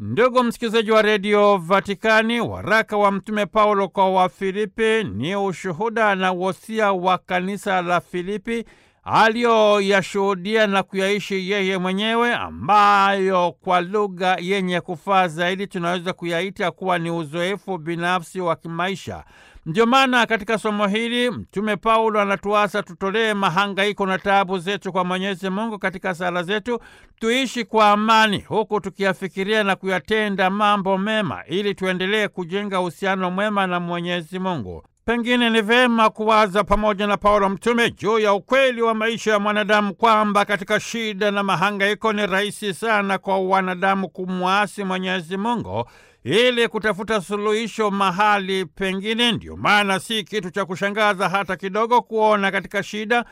Ndugu msikilizaji wa redio Vatikani, waraka wa Mtume Paulo kwa Wafilipi ni ushuhuda na wosia wa kanisa la Filipi aliyoyashuhudia na kuyaishi yeye mwenyewe, ambayo kwa lugha yenye kufaa zaidi tunaweza kuyaita kuwa ni uzoefu binafsi wa kimaisha. Ndio maana katika somo hili Mtume Paulo anatuasa tutolee mahangaiko na taabu zetu kwa Mwenyezi Mungu katika sala zetu, tuishi kwa amani, huku tukiyafikiria na kuyatenda mambo mema, ili tuendelee kujenga uhusiano mwema na Mwenyezi Mungu. Pengine ni vema kuwaza pamoja na Paulo mtume juu ya ukweli wa maisha ya mwanadamu kwamba katika shida na mahangaiko ni rahisi sana kwa wanadamu kumwasi Mwenyezi Mungu ili kutafuta suluhisho mahali pengine. Ndio maana si kitu cha kushangaza hata kidogo kuona katika shida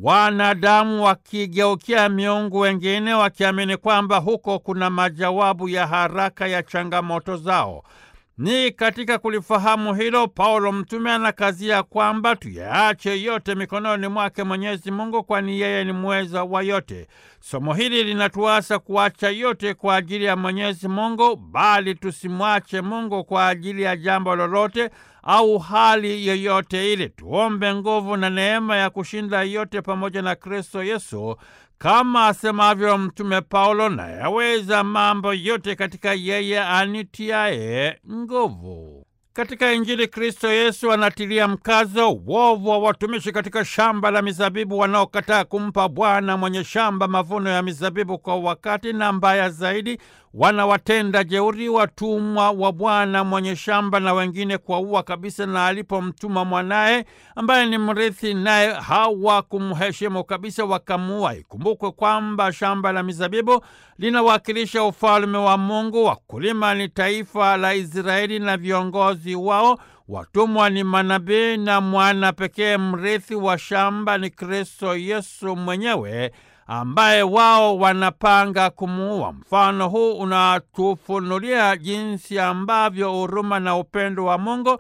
wanadamu wakigeukia miungu wengine, wakiamini kwamba huko kuna majawabu ya haraka ya changamoto zao. Ni katika kulifahamu hilo, Paulo mtume anakazia kwamba tuyaache yote mikononi mwake Mwenyezi Mungu, kwani yeye ni mweza wa yote. Somo hili linatuasa kuacha yote kwa ajili ya Mwenyezi Mungu, bali tusimwache Mungu kwa ajili ya jambo lolote au hali yoyote ile. Tuombe nguvu na neema ya kushinda yote pamoja na Kristo Yesu, kama asemavyo Mtume Paulo, na yaweza mambo yote katika yeye anitiaye nguvu. Katika Injili Kristo Yesu anatilia mkazo uovu wa watumishi katika shamba la mizabibu wanaokataa kumpa Bwana mwenye shamba mavuno ya mizabibu kwa wakati, na mbaya zaidi, wanawatenda jeuri watumwa wa Bwana mwenye shamba na wengine kuwaua kabisa, na alipomtuma mwanaye ambaye ni mrithi, naye hawakumheshimu kabisa, wakamuua. Ikumbukwe kwamba shamba la mizabibu linawakilisha ufalme wa Mungu. Wakulima ni taifa la Israeli na viongozi wao. Watumwa ni manabii na mwana pekee mrithi wa shamba ni Kristo Yesu mwenyewe ambaye wao wanapanga kumuua. Mfano huu unatufunulia jinsi ambavyo huruma na upendo wa Mungu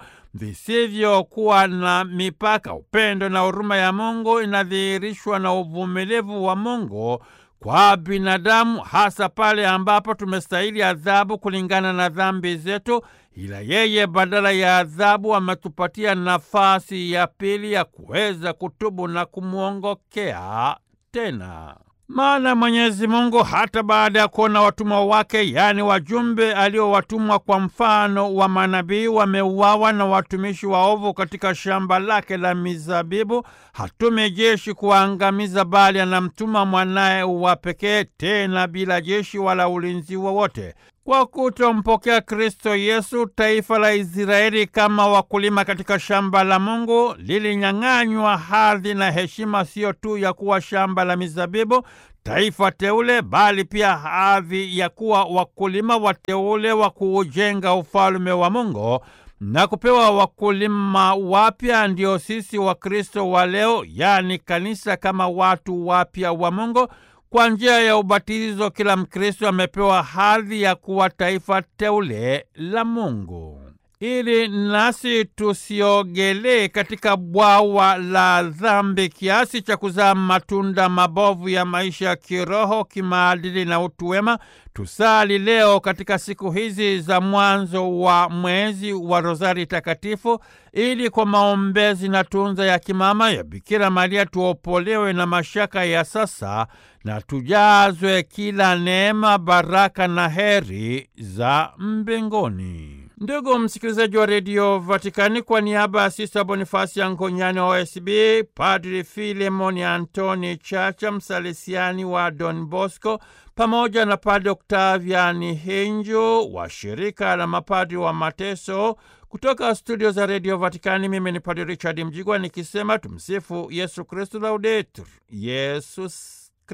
visivyokuwa na mipaka. Upendo na huruma ya Mungu inadhihirishwa na uvumilivu wa Mungu kwa binadamu, hasa pale ambapo tumestahili adhabu kulingana na dhambi zetu, ila yeye badala ya adhabu ametupatia nafasi ya pili ya kuweza kutubu na kumwongokea tena. Maana Mwenyezi Mungu hata baada ya kuona watumwa wake, yaani wajumbe aliowatumwa kwa mfano wa manabii, wameuawa na watumishi waovu katika shamba lake la mizabibu, hatumi jeshi kuwaangamiza, bali anamtuma mwanaye wa pekee, tena bila jeshi wala ulinzi wowote. Kwa kutompokea Kristo Yesu, taifa la Israeli kama wakulima katika shamba la Mungu lilinyang'anywa hadhi na heshima, siyo tu ya kuwa shamba la mizabibu, taifa teule, bali pia hadhi ya kuwa wakulima wateule wa kuujenga ufalme wa Mungu na kupewa wakulima wapya, ndio sisi Wakristo wa leo, yaani kanisa, kama watu wapya wa Mungu. Kwa njia ya ubatizo kila Mkristo amepewa hadhi ya kuwa taifa teule la Mungu, ili nasi tusiogelee katika bwawa la dhambi kiasi cha kuzaa matunda mabovu ya maisha ya kiroho, kimaadili na utu wema. Tusali leo katika siku hizi za mwanzo wa mwezi wa Rozari Takatifu, ili kwa maombezi na tunza ya kimama ya Bikira Maria tuopolewe na mashaka ya sasa na tujazwe kila neema, baraka na heri za mbinguni. Ndugu msikilizaji wa redio Vatikani, kwa niaba ya Sista Bonifasi ya Ngonyani wa OSB, Padri Filemoni Antoni Chacha, msalesiani wa Don Bosco, pamoja na Padri Oktaviani Hinju wa shirika la mapadri wa mateso kutoka studio za redio Vatikani, mimi ni Padri Richard Mjigwa nikisema tumsifu Yesu Kristu, laudetur Yesus